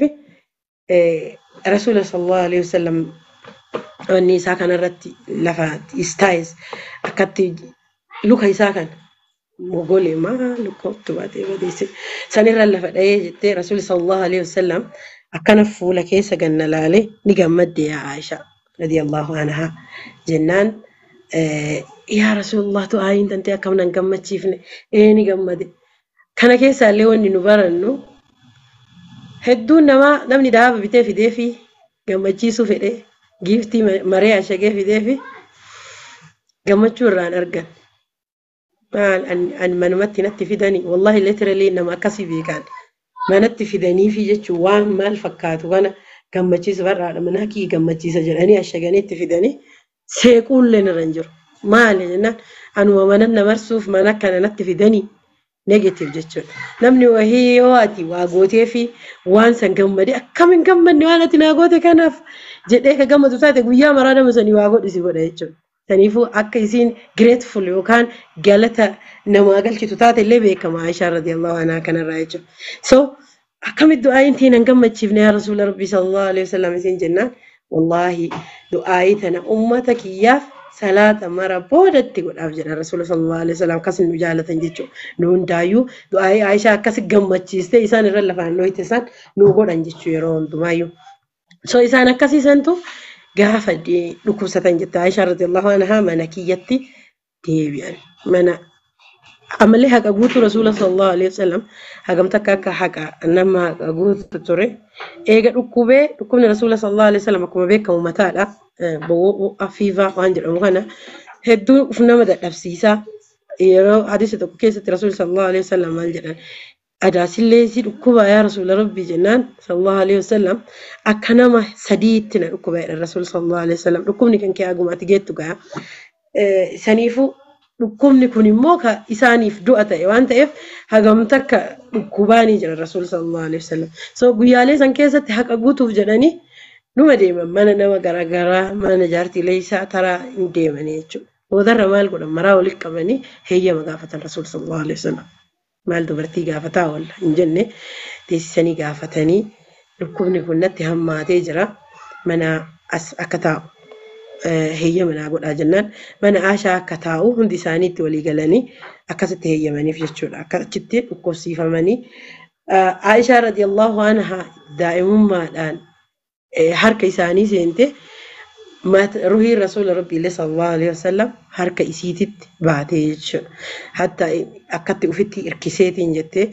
rasuula sallallahu alaihi wasallam wanni isaa kanarratti lafa istaayis akkatti luka isaa kan mogolee maa lukkootti baatee badeesse sanirra lafa dha'ee jettee rasuulli sallallahu alaihi wasallam akkana fuula keessa ganna laalee ni gammadde yaa Aisha radiyallahu anhaa jennaan yaa rasuulullah tu aayin tantee akkam nan gammachiifne ee ni gammade kana keessaallee wanni nu barannu hedduun namaa namni dhaaba bitee fidee fi gammachiisuu fedhee giiftii maree ashagee fidee fi gammachuu irraan argan. Maal ani manumatti natti fidanii wallahi literally nama akkasii beekan manatti fidanii fi jechuun waan maal fakkaatu kana gammachiisa barraadha mana kii gammachiisa jedhanii ashaganii itti fidanii seequullee irra hin jiru. Maali jennaan anuma mana namarsuuf mana kana natti fidanii negative jechuudha. Namni wahii yoo ati waa gootee fi waan san gammade akkamiin gammadne waan ati naa goote kanaaf jedhee ka gammadu taate guyyaa maraa nama sanii waa godhisi godha jechuudha. Saniifuu akka isiin grateful yookaan galata namaa galchitu taate illee beekama Aishaa radiyallahu anhaa kanarraa jechuudha. So akkamitti du'aayin tiin hin gammachiifne yaa rasuula rabbii sallallahu alaihi wasallam isiin jennaan wallaahi du'aayii tana ummata kiyyaaf salaata mara boodatti godhaaf jedha rasuula sallallahu alaihi wasallam akkas nu jaalatan jechuudha. Nu hundaayyuu du'aayii Aishaa akkas gammachiistee isaan irra lafaan dhohite san nu godhan jechuu yeroo hundumaayyuu. So isaan akkasiisantu gaafa dhukkubsatan jette Aishaa radiyallahu anhaa mana kiyyatti deebi'an. Mana amallee haqa guutuu rasuula sallallahu alaihi wasallam hagam takka akka haqa nama haqa guutu ture. Eega dhukkubee dhukkubni rasuula sallallahu alaihi wasallam akkuma beekamu mataadha. Bowwoo afiifaa waan jedhamu kana hedduu uf nama dadhabsiisaa. Yeroo hadiisa tokko keessatti rasuulli sallallahu alaihi wasallam maal jedhan adaasillee si dhukkuba yaa rasuula rabbii jennaan sallallahu alaihi wasallam akka nama sadiitti na dhukkuba jedhan rasuulli sallallahu alaihi wasallam dhukkubni kan kee hagumaatti geettu ga'a. Saniifuu dhukkubni kun immoo ka isaaniif du'a ta'e waan ta'eef hagam takka dhukkubaanii jedhan rasuulli sallallahu alaihi wasallam. So guyyaalee san keessatti haqa guutuuf jedhanii numa deeman mana nama garaagaraa mana jaartiilee isaa taraa hin deeman jechuudha. Boodarra maal godhan maraa walitti qabanii heeyyama gaafatan rasuulli sallallahu alaihi wasallam. maal dubartii gaafataa oolla hin jenne teessisanii gaafatanii dhukkubni kun natti hammaatee jira mana as akka taa'u heeyyama naa godhaa jennaan mana aashaa akka taa'u hundi isaanii itti walii galanii akkasitti heeyyamaniif jechuudha akka achitti dhukkubsiifamanii Aishaa radiyallahu anha daa'imummaadhaan harka isaanii seente ruhiin rasuula rabbiillee sallallahu alaihi wasallam harka isiititti baatee jechuudha. Hatta akkatti ufitti hirkiseetiin jettee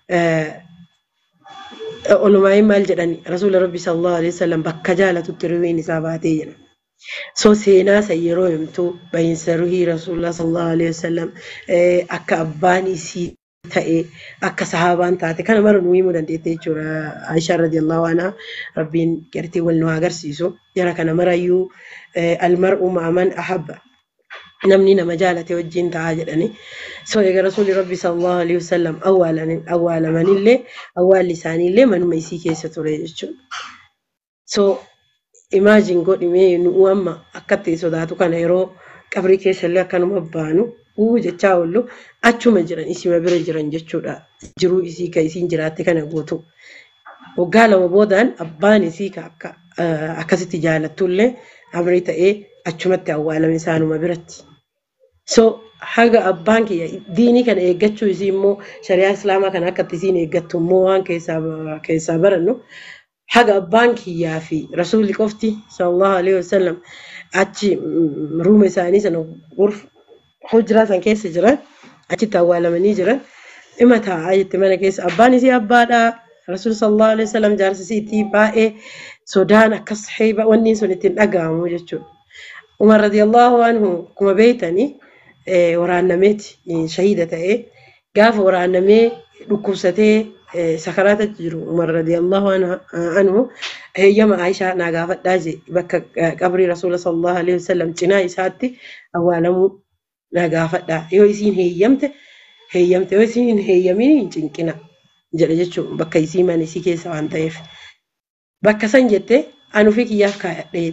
olumaayin maal jedhani rasuula rabbi sallallahu alaihi wasallam bakka jaalatutti ruhiin isaa baatee jedha. So seenaa san yeroo himtu bahiinsa ruhii rasuula sallallahu alaihi wasallam akka abbaan isii ta'e akka sahaabaan taate kana mara nu himuu dandeette jechuudha. Aishaa radiyallahu anha rabbiin gartee wal nu agarsiisu. Jara kana marayyuu almar'u ma'aman ahabba. Namni nama jaalate wajjin ta'a jedhani. So egaa rasuulli rabbi sallallahu alaihi wasallam awwaalamanillee awwaalli isaaniillee manuma isii keessa ture jechuudha. So imaajin godhimee nu amma akkatti sodaatu kana yeroo qabrii keessallee akkanuma baanu uu jechaa oollu achuma jiran isima bira jiran jechuudha. Jiruu isii ka isiin jiraatte kana guutu. Waggaa lama boodaan abbaan isii ka akka akkasitti jaalattullee amrii ta'ee achumatti awwaalame isaanuma biratti. So haga abbaan kiyya diinii kana eeggachuu isii immoo shari'aa islaamaa kana akkatti isiin eeggattu immoo waan keessaa barannu haga abbaan kiyyaa fi rasuulli qofti sallallahu alaihi wasallam achi ruuma isaanii sana hujraa san keessa jiran achitti awwaalamanii jiran dhima taa'aa jette mana keessa abbaan isii abbaadha rasuul sallallahu alaihi wasallam jaarsisiitti baay'ee sodaan akkas heeba wanni sun ittiin dhaga'amu jechuudha. Umar radiyallahu anhu kuma beeytanii waraannameeti shahiida ta'ee gaafa waraannamee dhukkubsatee sakaraata jiru Umar radiyallahu anhu heeyyama Aishaa naa gaafadhaa je bakka qabrii rasuula sallallahu alaihi wasallam cinaa isaatti awwaalamuu naa gaafadhaa yoo isiin heeyyamte heeyyamte yoo isiin hin heeyyamin hin cinqina jedha jechuun bakka isii mana isii keessa waan ta'eef bakka san jette anu fi kiyyaaf kaayadheetti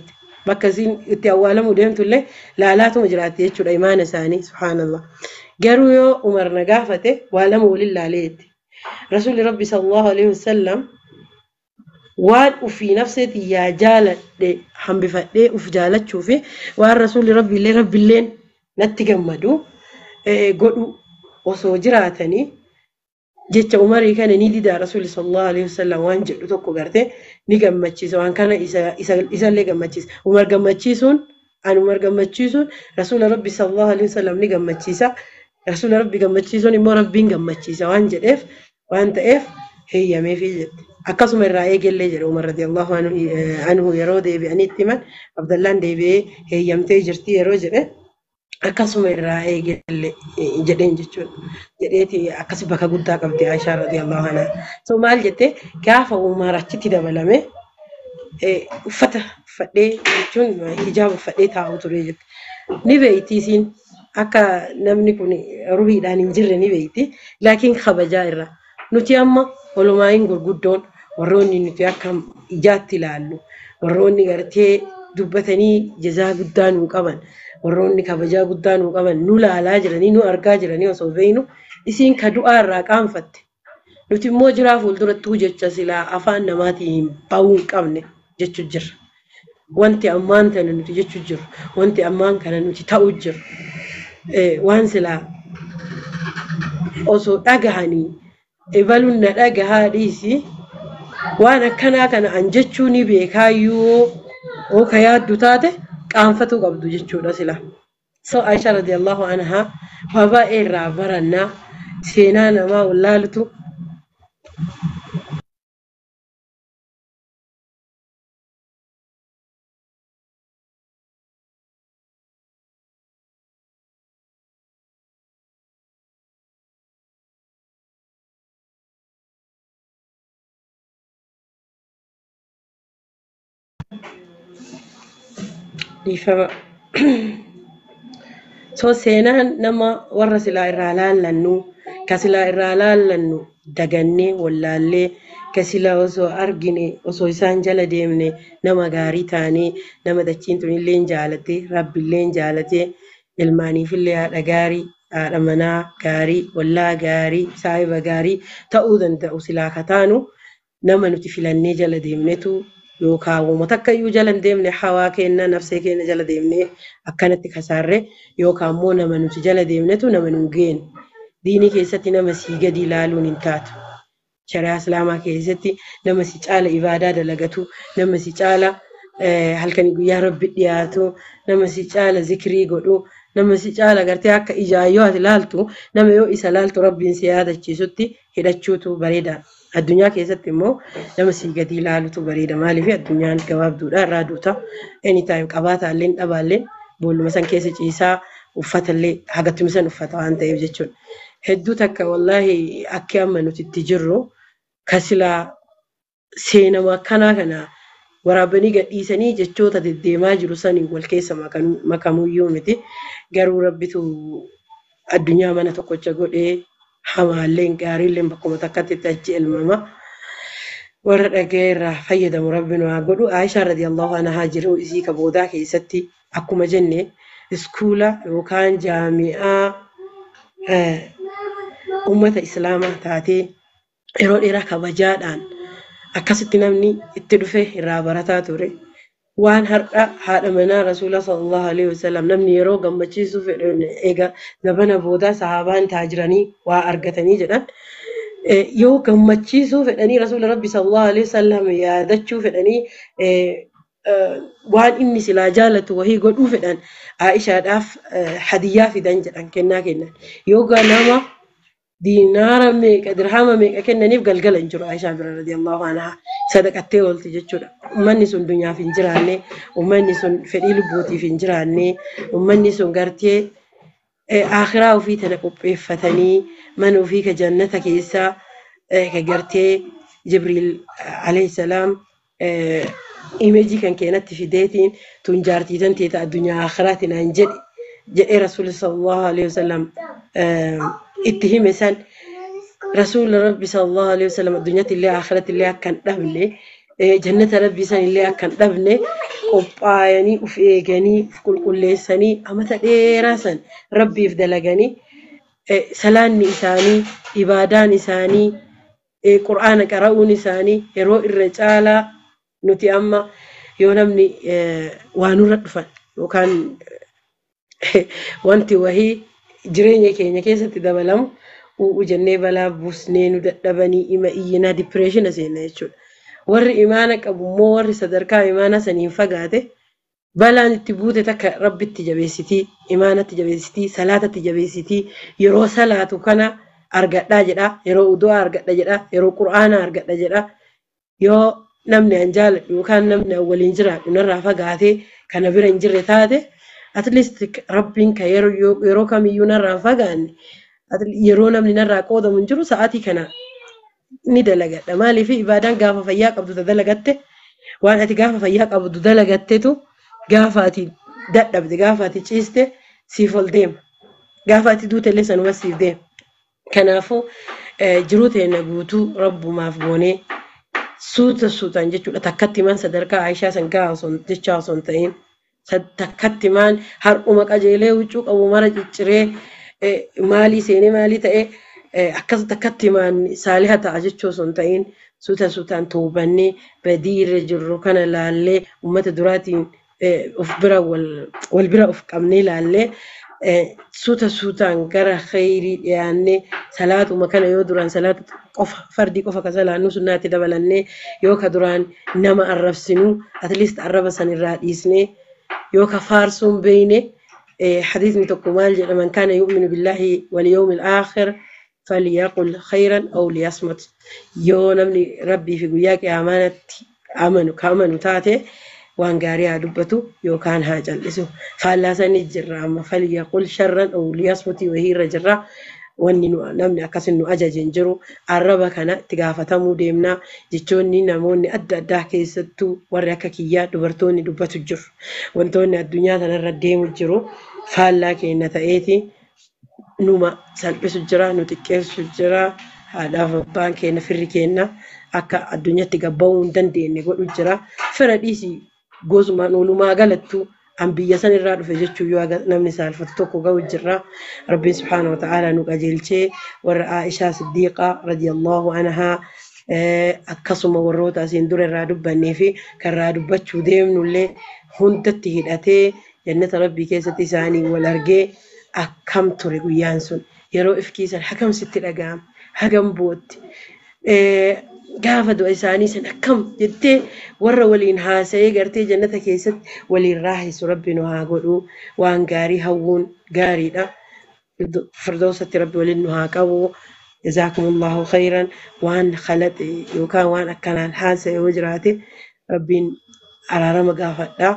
bakka isiin itti awwaalamuu deemtullee laalaatuma jiraatti jechuudha imaana isaanii subhaanallah. Garuu yoo Umar na gaafate waa lama waliin laalee jetti. Rasuulli Rabbi sallallahu alaihi wasallam waan ufii nafseetii yaa jaaladhe hambifadhee uf jaalachuu fi waan rasuulli rabbiillee rabbiilleen natti gammadu godhu osoo jiraatanii jecha umarii kana ni didaa rasuulli sallallahu alaihi wasallam waan jedhu tokko gartee ni gammachiisa waan kana isallee gammachiisa umar gammachiisuun an umar gammachiisuun rasuula rabbi sallallahu alaihi wasallam ni gammachiisa rasuula rabbi gammachiisuun immoo rabbiin gammachiisa waan jedheef waan ta'eef heeyyameefii jette. akkasuma irraa eegallee jedhe Umar radiyallahu anhu yeroo deebi'anitti himan Abdallaan deebi'ee heeyyamtee jirti yeroo jedhe akkasuma irraa eegalle jedheen jechuudha. Jedheeti akkas bakka guddaa qabdi Aishaa radiyallahu anha. So maal jette gaafa Umar achitti dabalame uffata uffadhee jechuun hijaaba uffadhee taa'u ture jette. Ni beeyti isiin akka namni kun ruhiidhaan hin jirre ni beeyti laakiin kabajaa irra. Nuti amma olumaa'iin gurguddoon warroonni nuti akka ijaatti ilaallu warroonni gartee dubbatanii jazaa guddaa nuu qaban warroonni kabajaa guddaa nuu qaban nu laalaa jiranii nu argaa jiranii osoo beeynu isiin ka du'aa irraa qaanfatte nuti immoo jiraa fuuldurattuu jecha silaa afaan namaatiin bahuu hin qabne jechuu jirra. Wanti ammaan kana nuti jechuu jirru wanti ammaan kana nuti ta'uu jirru waan silaa osoo dhagahanii ebaluun na dhagahaa dhiisi waan akkanaa kana an jechuu ni beekaayyuu oo ka yaaddu taate qaanfatu qabdu jechuudha sila. So Aisha radiyallahu anha waa baay'ee irraa barannaa seenaa namaa wallaalutu dhiifama. So seenaan nama warra silaa irraa laallannu ka silaa irraa laallannu dagannee wallaallee ka silaa osoo argine osoo isaan jala deemne nama gaarii taanee nama dachiin tunillee jaalate rabbillee jaalate ilmaaniifillee haadha gaarii haadha manaa gaarii wallaa gaarii saahiba gaarii ta'uu danda'u silaa ka taanu nama nuti filannee jala deemnetu yookaan uummata akka iyyuu jala hin deemne hawaa kenna nafsee keenya jala deemne akkanatti kasaarre yookaan immoo nama nuti jala deemnetu nama nu geenu. Diinii keessatti nama sii gadi ilaaluun hin taatu. Shari'aa Islaamaa keessatti nama si caala ibaadaa dalagatu, nama si caala halkanii guyyaa rabbi dhiyaatu, nama si caala zikirii godhu, nama si caala gartee akka ijaayyoo ati laaltu, nama yoo isa laaltu rabbiin si yaadachiisutti hidhachuutu bareeda. Addunyaa keessatti immoo nama sii gadi ilaalutu bareeda. Maaliif addunyaan gabaabduudha irraa duuta. Anytime qabaataallee dhabaallee boolluma san keessa ciisaa uffatallee hagattuma san uffata waan ta'eef jechuudha. Hedduu takka wallaahi akka amma nuti itti jirru kasilaa seenama akkanaa kana waraabanii gadhiisanii jechoota deddeemaa jiru saniin wal keessa makamuyyuu miti. Garuu rabbitu addunyaa mana tokkocha godhee hamaalleen gaariilleen bakkuma takkatti achi elmama. Warra dhaga'ee irraa fayyadamu rabbi nu haa godhu. Aishaa radiyallahu anhaa jiru isii ka boodaa keessatti akkuma jenne iskuula yookaan jaami'aa uummata islaamaa taatee yeroo dheeraa kabajaadhaan akkasitti namni itti dhufe irraa barataa ture. Waan har'a haadha manaa rasuula sallallahu alaihi wasallam namni yeroo gammachiisuu fedhan eega zabana boodaa sahaabaan taajiranii waa argatanii jedhan yoo gammachiisuu fedhanii rasuula rabbi sallallahu alaihi wasallam yaadachuu fedhanii waan inni silaa jaalatu wahii godhuu fedhan Aishaadhaaf hadiyyaa fidan jedhan kennaa kennan yoo nama diinaara meeqa dirhama meeqa kennaniif galgala hin jiru Aishaa bira radiyallahu anhaa sadaqattee oolti jechuudha. Uummanni sun dunyaaf hin jiraanne, uummanni sun fedhii lubbuutiif hin jiraanne, uummanni sun gartee akhiraa ofii tana qopheeffatanii mana ofii ka jannata keessaa ka gartee Jibriil alayhi salaam imeejii kan keenatti fideetiin tun jaartii tan teeta addunyaa akhiraatiin aan jedhe jedhee rasuulli sallallahu alaihi wasallam itti hime san rasuula rabbi sallallahu alaihi wasallam addunyaatti illee akhiratti illee akka hin dhabne jannata rabbii sanillee akka hin dhabne qophaa'anii uf eeganii uf qulqulleessanii amata dheeraa san rabbiif dalaganii salaanni isaanii ibaadaan isaanii qur'aana qara'uun isaanii yeroo irra caalaa nuti amma yoo namni waa nurra dhufan yookaan wanti wahii jireenya keenya keessatti dabalamu u'u jennee balaa buusnee nu dadhabanii ima iyyinaa dipireeshina seenna jechuudha. Warri imaana qabu immoo warri sadarkaa imaanaa saniin fagaate balaan itti buute takka rabbitti jabeessitii imaanatti jabeessitii salaatatti jabeessitii yeroo salaatu kana argadhaa jedha yeroo udu'aa argadha jedha yeroo qur'aana argadha jedha yoo namni an jaaladhu yookaan namni an waliin jiraadhu narraa fagaatee kana bira hin jirre taate at least rabbiin ka yeroo yeroo kamiyyuu narraa hin fagaanne yeroo namni narraa qoodamu hin jiru sa'aatii kana ni dalagadha maaliif ibaadaan gaafa fayyaa qabdu dalagatte waan ati gaafa fayyaa qabdu dalagattetu gaafa ati dadhabde gaafa ati ciiste siif ol deema gaafa ati duute illee sanuma siif deema kanaafuu jiruu teenya guutuu rabbumaaf goonee suuta suutaan jechuudha takkatti maan sadarkaa Aishaa san gahaa jechaa osoo hin ta'in takkatti maan har'uma qajeelee huccuu qabu mara cicciree maalii seenee maalii ta'ee akkas takkatti maan saaliha ta'a jechuu osoo hin ta'in suuta suutaan toobannee badii irra jirru kana laallee uummata duraatiin of bira wal bira of qabnee laallee suuta suutaan gara khayrii dhiyaannee salaatuma kana yoo duraan salaata qofa fardii qofa ka salaannu sunnaatti dabalannee yoo ka duraan nama arrabsinu atleast arraba san irraa dhiisnee yoo ka faarsuun beeyne حديث tokko maal jedha man kaana yu'minu billahi wal yawmil aakhir falyaqul khayran aw liyasmut yoo namni rabbii fi guyyaa qiyaamaatti amanu ka amanu taate waan gaarii haa dubbatu yookaan haa cal'isu faallaa sanii jirra amma falyaqul sharran aw liyasmuti wahii irra jirra wanni namni akkasin nu ajaje hin jiru arraba kana itti gaafatamuu deemnaa jechoonni namoonni adda addaa keessattuu warri akka kiyyaa dubartoonni dubbatu jiru wantoonni addunyaa kanarra deemu jiru faallaa keenya ta'eeti numa salphisu jira nu xiqqeessu jira haadhaaf abbaan keenya firri keenya akka addunyaatti gabba'uu hin dandeenye godhu jira fira dhiisii gosumaan oolumaa galattuu an biyya san irraa dhufe jechuun yoo namni saalfatu tokko ga'u jirra rabbiin subhaanahu wa ta'ala nu qajeelchee warra Aishaa Siddiiqaa radiyallahu anhaa akkasuma warroota asiin dura irraa dubbannee fi kan irraa dubbachuu deemnullee hundatti hidhatee jannata rabbii keessatti isaanii wal argee akkam ture guyyaan sun yeroo ifkiisan hagam sitti dhaga'ama hagam bootti gaafa du'a isaanii san akkam jettee warra waliin haasa'ee gartee jannata keessatti waliin raahisu rabbi nu haa godhu waan gaarii hawwuun gaariidha. Firdoosatti rabbi waliin nu haa qabu. Jazaakumullahu khayran waan khalaqe yookaan waan akkanaan haasa'e yoo jiraate rabbiin araarama gaafadha.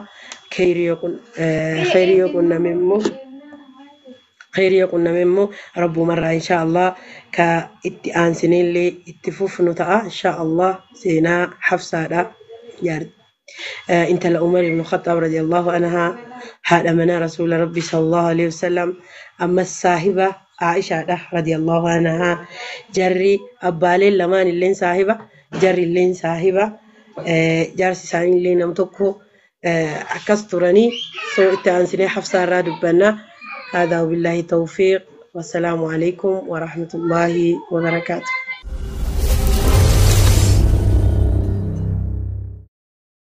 Khayrii yoo qunname immoo khayrii yoo qunname immoo rabbumarraa insha Allah ka itti aansinellee itti fufnu ta'a insha Allah seenaa hafsaadha intala Umar ibn Khattab radiyallahu anha haadha manaa rasuula rabbi sallallahu alaihi wasallam ammas saahiba Aishaadha radiyallahu anha jarri abbaaleen lamaan illeen saahiba jarri illeen saahiba jaarsi isaanii illee nam tokko akkas turanii soo itti aansinee hafsaarraa dubbannaa هذا وبالله توفيق والسلام عليكم ورحمة الله وبركاته